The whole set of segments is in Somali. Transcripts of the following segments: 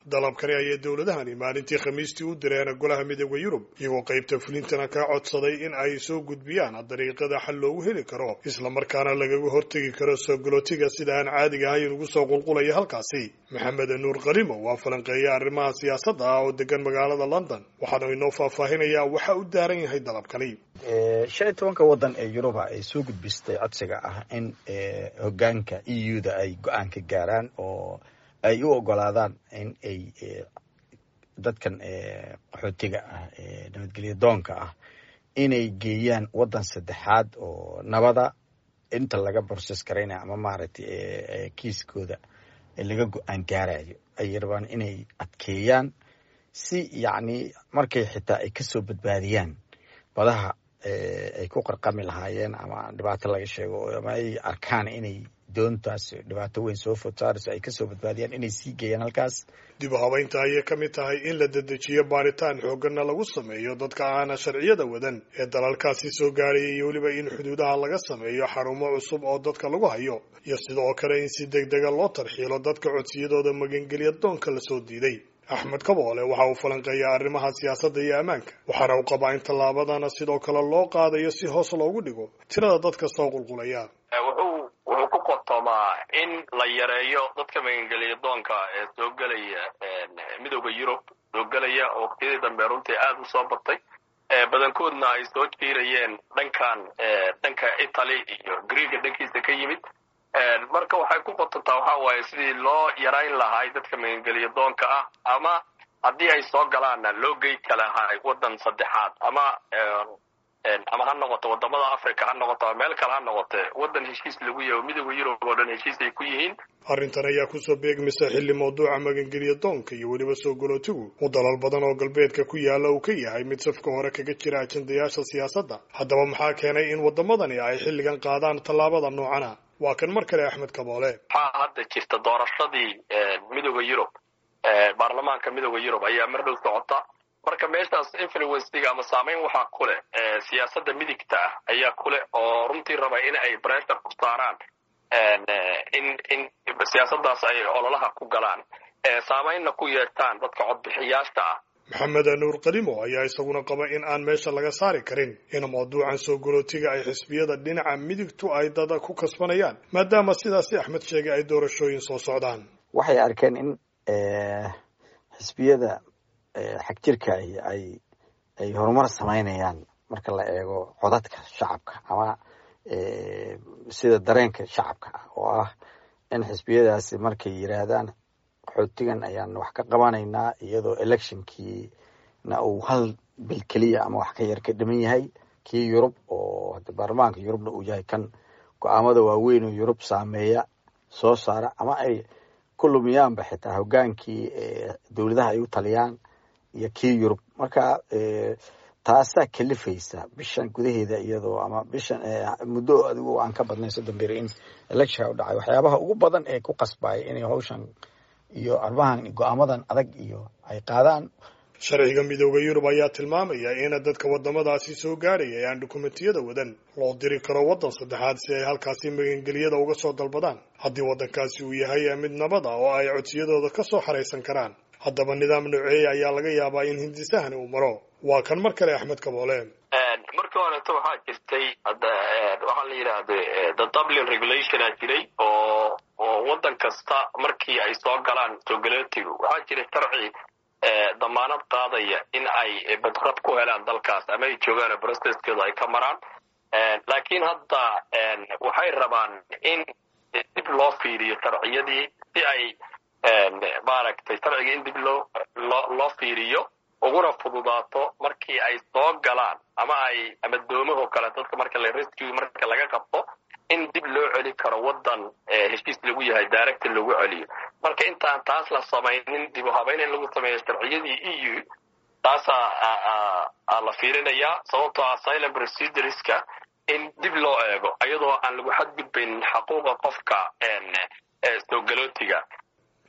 dalabkani ayay dowladahani maalintii khamiistii u direen golaha midooda yurub iyagoo qaybta fulintana ka codsaday in ay soo gudbiyaan dariiqada xal loogu heli karo islamarkaana lagaga hortegi karo soo galootiga sida aan caadiga ahayn ugu soo qulqulaya halkaasi maxamed nuur qalimo waa falanqeeya arrimaha siyaasadda ah oo degan magaalada london waxaanu inoo faahfaahinayaa waxa u daaran yahay dalabkani shan iyo tobanka waddan ee yuruba ay soo gudbistay codsiga ah in hogaanka e u da ay go-aan ka gaaraan oo ay u ogolaadaan in ay dadkan qaxootiga ah ee nabadgelya doonka ah inay geeyaan waddan saddexaad oo nabada inta laga borses garaynaya ama maaragtay kiiskooda laga go-aan gaarayo ay rabaan inay adkeeyaan si yacni markay xitaa ay kasoo badbaadiyaan badaha ay ku qarqami lahaayeen ama dhibaato laga sheego ama ay arkaan inay doontaas dhibaato weyn soo food saarayso ay kasoo badbaadiyaan inay sii geeyaan halkaas dib u habaynta ayay ka mid tahay in la dedejiyo baaritaan xooggana lagu sameeyo dadka aana sharciyada wadan ee dalalkaasi soo gaaraya iyo weliba in xuduudaha laga sameeyo xarumo cusub oo dadka lagu hayo iyo sidoo kale in si deg dega loo tarxiilo dadka codsiyadooda magangelya doonka lasoo diiday axmed kaboole waxa uu falanqeeyaa arrimaha siyaasadda iyo ammaanka waxaana uu qabaa in tallaabadana sidoo kale loo qaadayo si hoos loogu dhigo tirada dadka soo qulqulaya wuxuu wuxuu ku qotoomaa in la yareeyo dadka magangeliya doonka ee soo gelaya midooda yurub soo gelaya oo waqtiyadii dambe runtii aada u soo batay badankoodna ay soo jiirayeen dhankan dhanka italy iyo greega dhankiisa ka yimid marka waxay ku qotontaa waxa waaye sidii loo yarayn lahay dadka magangeliya doonka ah ama haddii ay soo galaanna loo gey kalahay waddan saddexaad ama ama ha noqoto wadamada africa ha noqoto ama meel kale ha noqote waddan heshiis lagu yaho midooda yurub oo dhan heshiis ay ku yihiin arrintan ayaa kusoo beegmaysa xilli mawduuca magangeliya doonka iyo weliba soo galootigu uu dalal badan oo galbeedka ku yaala uu ka yahay mid safka hore kaga jira ajendayaasha siyaasadda haddaba maxaa keenay in waddamadani ay xilligan qaadaan tallaabada noocana waa kan mar kale axmed kaboole waxaa hadda jirta doorashadii midooda yurub baarlamaanka midooda yurub ayaa mar dhow socota marka meeshaas influencega ama saameyn waxaa ku leh siyaasadda midigta ah ayaa ku leh oo runtii raba in ay bressure ku saaraan in in siyaasaddaas ay ololaha ku galaan saameynna ku yeeshaan dadka codbixiyaasha ah maxamed nuur qalimo ayaa isaguna qaba in aan meesha laga saari karin in mawduucan soo galootiga ay xisbiyada dhinaca midigtu ay dada ku kasbanayaan maadaama sidaasi axmed sheegay ay doorashooyin soo socdaan waxay arkeen in xisbiyada xag jirka ay ay horumar samaynayaan marka la eego codadka shacabka ama sida dareenka shacabka ah oo ah in xisbiyadaasi markay yiraahdaan qaxootigan ayaan wax ka qabanaynaa iyadoo electionkiina uu hal bil keliya ama wax ka yar ka dhiman yahay kii yurub oo baarlamaanka yurubna uu yahay kan go-aamada waaweyn oo yurub saameeya soo saara ama ay ku lumiyaanba xitaa hogaankii dowladaha ay u taliyaan iyo kii yurub marka taasaa kalifaysa bishan gudaheeda iyadoo ama bishan muddo adigu aan ka badnayn soddon beri in electionka u dhacay waxyaabaha ugu badan ee ku qasbaya inay hawshan iyo arrimahan go-aamadan adag iyo ay qaadaan sharciga midooda yurub ayaa tilmaamaya in dadka wadamadaasi soo gaaraya ee aan dukumentiyada wadan loo diri karo waddan saddexaad si ay halkaasi magangeliyada uga soo dalbadaan haddii waddankaasi uu yahay mid nabad ah oo ay codsiyadooda ka soo xaraysan karaan haddaba nidaam nooceeya ayaa laga yaabaa in hindisahani uu maro waa kan mar kale axmed kaboole markii horeeto waxaa jirtay waxaa la yidhaahda the dublin regulationa jiray oo oo waddan kasta markii ay soo galaan soogaleetigu waxaa jiray sharci damaanad qaadaya in ay badrad ku helaan dalkaas ama ay joogaan broceskeedu ay ka maraan laakiin hadda waxay rabaan in dib loo fiiriyo sharciyadii si ay maaragtay sharciga in dib loo loo loo fiiriyo uguna fududaato markii ay soo galaan ama ay ama doomahoo kale dadka marka la rescue marka laga qabto in dib loo celi karo waddan heshiis lagu yahay director lagu celiyo marka intaan taas la samaynin dib u habeyn in lagu sameeyo sharciyadii e u taasaa la fiirinayaa sababtoo asylum procedureska in dib loo eego iyadoo aan lagu xadgudbaynin xaquuqa qofka soo galootiga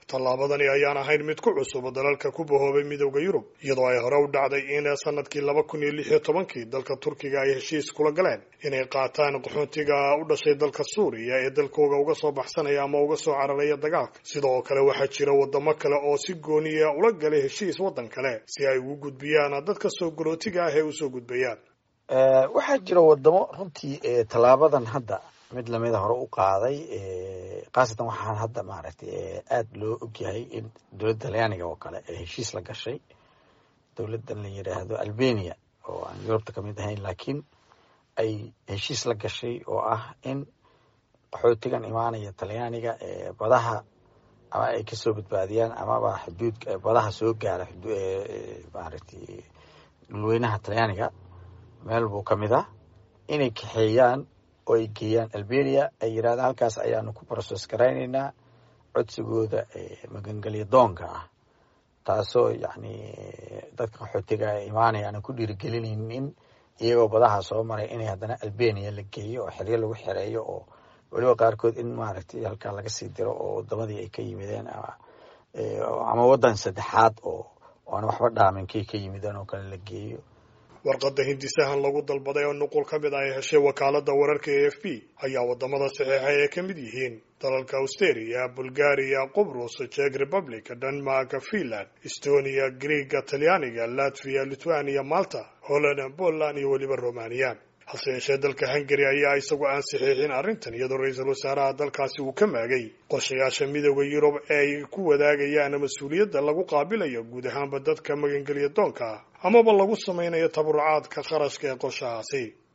tallaabadani ayaan ahayn mid ku cusub dalalka ku bahoobay midowda yurub iyadoo ay hore u dhacday in sanadkii laba kun iyo lix iyo tobankii dalka turkiga ay heshiis kula galeen inay qaataan qaxoontiga u dhashay dalka suuriya ee dalkooga uga soo baxsanaya ama uga soo cararaya dagaalka sidoo kale waxaa jira wadamo kale oo si gooniya ula galay heshiis waddan kale si ay ugu gudbiyaan dadka soo galootiga ah ee usoo gudbayaan waxaa jira wadamo runtii tallaabadan hadda mid lamida hore u qaaday khaasatan waxaan hadda maaragtay aada loo ogyahay in dowladda talyaaniga oo kale ee heshiis la gashay dowladdan la yidhaahdo albania oo aan yurubta ka mid ahayn laakiin ay heshiis la gashay oo ah in qaxootigan imaanaya talyaaniga ee badaha ama ay kasoo badbaadiyaan amaba xuduudka badaha soo gaara maaragtay dhulweynaha talyaaniga meel buu ka mid ah inay kaxeeyaan oo ay geeyaan albania ay yidhahdaan halkaas ayaanu ku broses garaynaynaa codsigooda magangelya doonka ah taasoo yacni dadka qaxootiga imaanaya aanan ku dhiirigelinaynin in iyagoo badaha soo maray inay haddana albania la geeyo oo xeryo lagu xereeyo oo weliba qaarkood in maaragtay halkaa laga sii diro oo wadamadii ay ka yimideen ama waddan saddexaad oo aan waxba dhaaminkay ka yimideen oo kale la geeyo warqadda hindisahan lagu dalbaday oo nuqul ka mid ah ay heshay wakaaladda wararka a f b ayaa wadamada saxiixa ay ka mid yihiin dalalka australia bulgaria qubrus czech republic denmark finland estonia greega talyaaniga latvia lithuania malta holland poland iyo weliba romania hase yeeshee dalka hungari ayaa isagu aan saxiixin arrintan iyadoo ra-iisul wasaaraha dalkaasi uu ka maagay qorshayaasha midooda yurub ee ay ku wadaagayaan mas-uuliyadda lagu qaabilayo guud ahaanba dadka magangelya doonka amaba lagu samaynayo tabarucaadka kharashka ee qorshahaasi